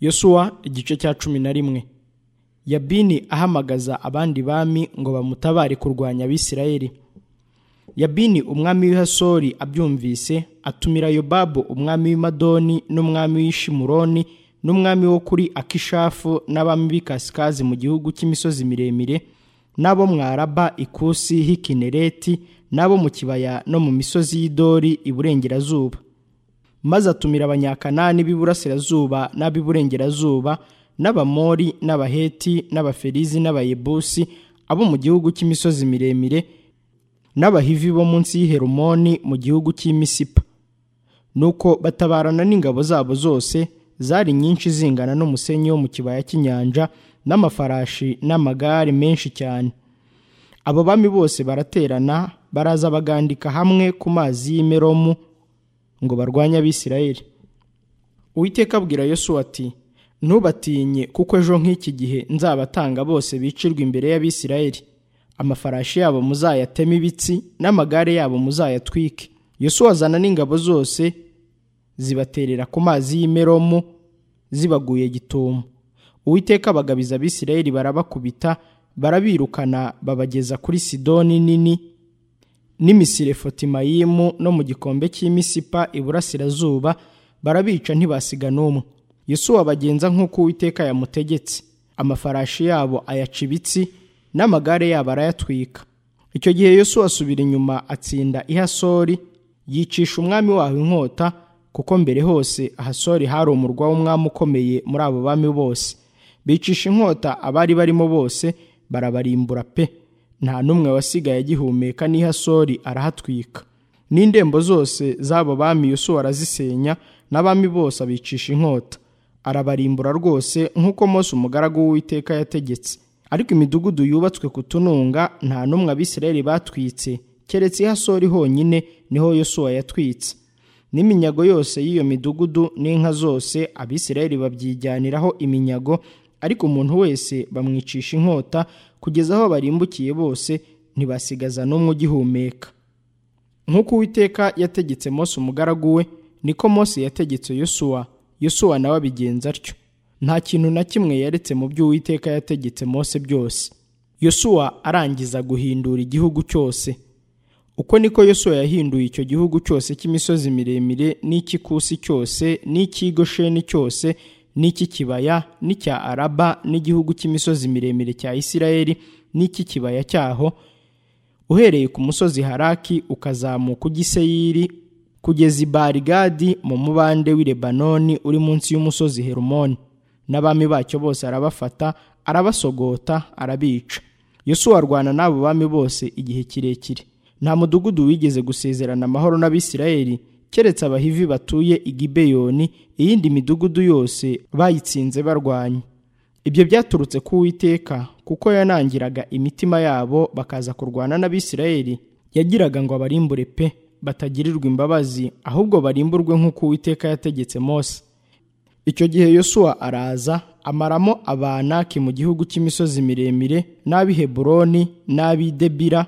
yosuwa igice cya cumi na rimwe yabini ahamagaza abandi bami ngo bamutabare kurwanya abisirayeli yabini umwami w'ihasori abyumvise atumira yobabu umwami w'imadoni n'umwami w'ishimuroni n'umwami wo kuri akishafu n'abami b'i kasikazi mu gihugu cy'imisozi miremire n'abo mwaraba ikusi hikinereti n'abo mu kibaya no mu misozi y'idori iburengerazuba maze atumira abanyakanani b'iburasirazuba n'ab'iburengerazuba n'abamori n'abaheti n'abaferizi n'abayebusi abo mu gihugu cy'imisozi miremire n'abahivi bo munsi y'Herumoni mu gihugu cy'imisipa nuko batabarana n'ingabo zabo zose zari nyinshi zingana n'umusenyi wo mu kibaya cy'inyanja n'amafarashi n'amagare menshi cyane abo bami bose baraterana baraza bagandika hamwe ku mazi y'imeromu ngo barwanye abisirayeli uwiteka abwira yosuwa ati ntubatinye kuko ejo nk'iki gihe nzabatanga bose bicirwa imbere y'abisirayeli amafarashi yabo muzayateme ibitsi n'amagare yabo muzayatwike yosuwa azana n'ingabo zose zibaterera ku mazi y'imeromu zibaguye gitumo uwiteka abagabiza abisirayeli barabakubita barabirukana babageza kuri sidoni nini n'imisire fotimayimu no mu gikombe cy'imisipa iburasirazuba barabica ntibasiga n'umwe yosuwa bagenza nk'uko uwiteka yamutegetse amafarashi yabo ayaca ibitsi n'amagare yabo arayatwika icyo gihe yosuwa asubira inyuma atsinda ihasori yicisha umwami waho inkota kuko mbere hose ahasori hari umurwa w'umwami ukomeye muri abo bami bose bicisha inkota abari barimo bose barabarimbura pe nta n'umwe wasigaye agihumeka n'ihasori arahatwika n'indembo zose z'abo bami Yosuwa arazisenya n'abami bose abicisha inkota arabarimbura rwose nk'uko Mose umugaragu w'uwiteka yategetse ariko imidugudu yubatswe ku tununga nta n'umwe abisirayeli batwitse keretse ihasori honyine niho Yosuwa yatwitse n'iminyago yose y'iyo midugudu n'inka zose abisirayeli babyijyaniraho iminyago ariko umuntu wese bamwicisha inkota kugeza aho barimbukiye bose ntibasigaza n'umwe ugihumeka nk'uko uwiteka yategetse Mose umugaragu we niko Mose yategetse yosuwa yosuwa nawe abigenza atyo nta kintu na kimwe yaretse mu byo uwiteka yategetse Mose byose yosuwa arangiza guhindura igihugu cyose uko niko yosuwa yahinduye icyo gihugu cyose cy'imisozi miremire n'icy'ikusi cyose n'icy'igosheni cyose n'icy'ikibaya n'icya araba n'igihugu cy'imisozi miremire cya isirayeli n'icy'ikibaya cyaho uhereye ku musozi haraki ukazamuka ujya iseyiri kugeza i barigadi mu mubande w'i lebanoni uri munsi y'umusozi herumoni n'abami bacyo bose arabafata arabasogota arabica yosuwa arwana n'abo bami bose igihe kirekire nta mudugudu wigeze gusezerana amahoro n'abisirayeli keretse abahivi batuye i gibeyoni iyindi midugudu yose bayitsinze barwanya ibyo byaturutse ku Uwiteka kuko yanangiraga imitima yabo bakaza kurwana n'abisirayeli yagiraga ngo abarimbure pe batagirirwa imbabazi ahubwo barimburwe nk'uko Uwiteka yategetse Mose icyo gihe yosuwa araza amaramo abanaki mu gihugu cy'imisozi miremire n'ab'i heburoni n'ab'i debira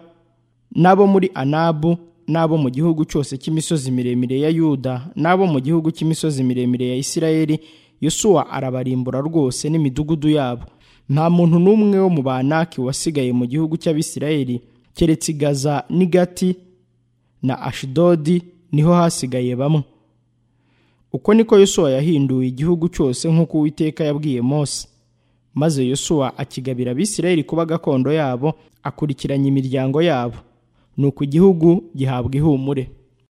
n'abo muri anabu n'abo mu gihugu cyose cy'imisozi miremire ya yuda n'abo mu gihugu cy'imisozi miremire ya isirayeli yosuwa arabarimbura rwose n'imidugudu yabo nta muntu n'umwe wo mu banaki wasigaye mu gihugu cy'abisirayeli keretse gaza n'igati na ashidodi niho hasigaye bamwe uko niko yosuwa yahinduye igihugu cyose nk'uko uwiteka yabwiye mose maze yosuwa akigabira abisirayeli kuba gakondo yabo akurikiranya imiryango yabo ni uko igihugu gihabwa ihumure